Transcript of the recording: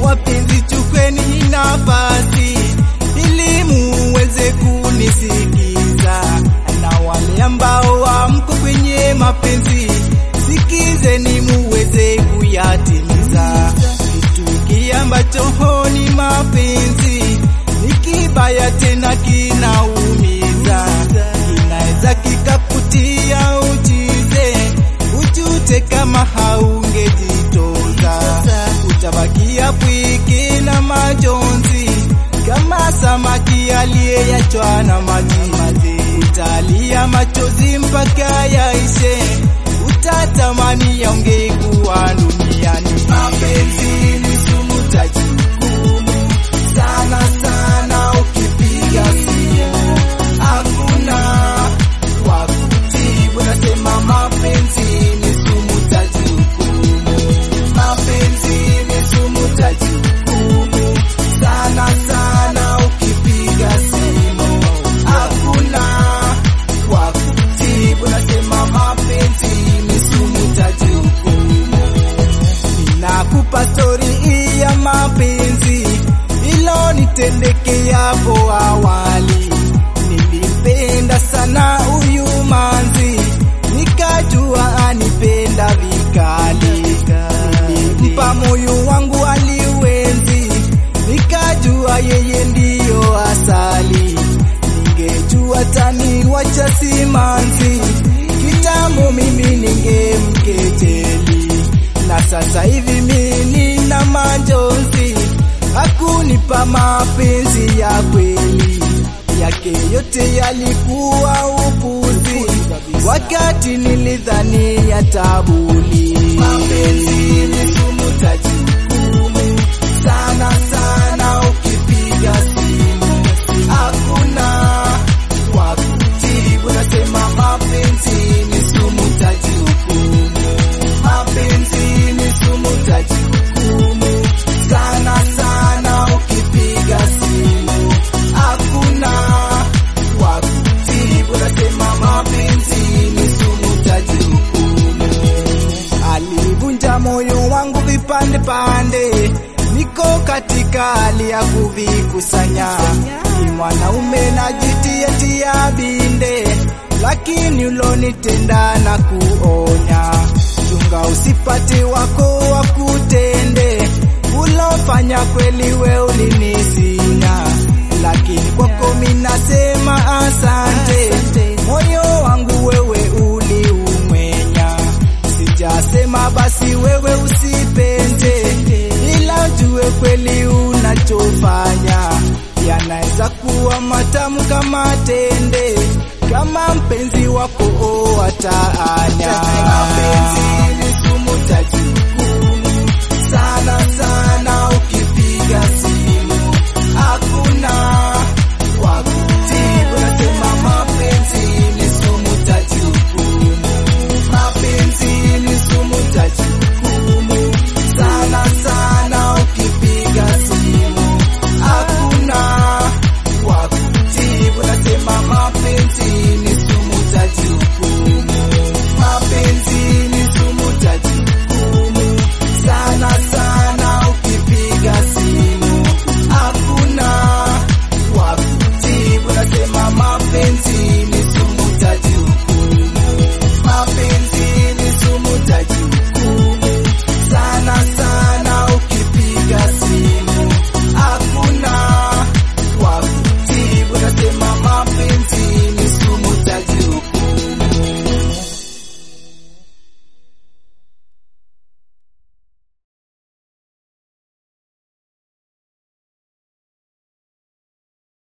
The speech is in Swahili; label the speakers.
Speaker 1: wapenzi, chukweni nafasi ili muweze kunisikiza, na wale ambao hamko kwenye mapenzi, sikizeni muweze kuyatimiza. Kitu hiki ambacho ni mapenzi ni kibaya tena kinaumiza, kinaweza kikakutia uchize, ujute kama haungejitoza, utabakia pweke na majonzi kama samaki aliyeyachwa na maji, utalia machozi mpaka yaishe, utatamani yaungekuwa duniani. Mapenzi ni sumu tajukumu sana sana, ukipiga simu hakuna wa kutibu. Nasema mapenzi ni sumu tajukumu, mapenzi ni sumu tajukumu sana sana, ukipiga simu hakuna wa kutibu. Nasema mapenzi ni sumu tajukumu. Ninakupa stori hii ya mapenzi ilonitendekea hapo awali. Nilimpenda sana huyu manzi, nikajua anipenda vikali. Nilimpa moyo wangu aliwenzi, nikajua yeye ndiyo asali. Ningejua tani wacha simanzi, kitambo mimi ningemkejeli na sasa hivi mimi nina majonzi, hakunipa mapenzi ya kweli, yake yote yalikuwa upuzi, wakati nilidhani yatabuli. Mapenzi ni sumu tajukumu sana sana, ukipiga simu hakuna wa kutibu. Nasema mapenzi ni sumu tajukumu mapenzi ni sumu tajukumu sana sana, ukipiga simu hakuna wa kutibu. Nasema mapenzi ni sumu tajukumu. Alivunja moyo wangu vipande pande, niko katika hali ya kuvikusanya. Ni mwanaume najitia tia binde, lakini ulonitenda na kuonya chunga usipate wako wakutende, ulofanya kweli we ulinisinya, lakini kwako minasema asante. Moyo wangu wewe uliumwenya, sijasema basi wewe usipende, ila ujue kweli unachofanya yanaweza kuwa matamu kama tende, kama mpenzi wako o ataanya. Mapenzi ni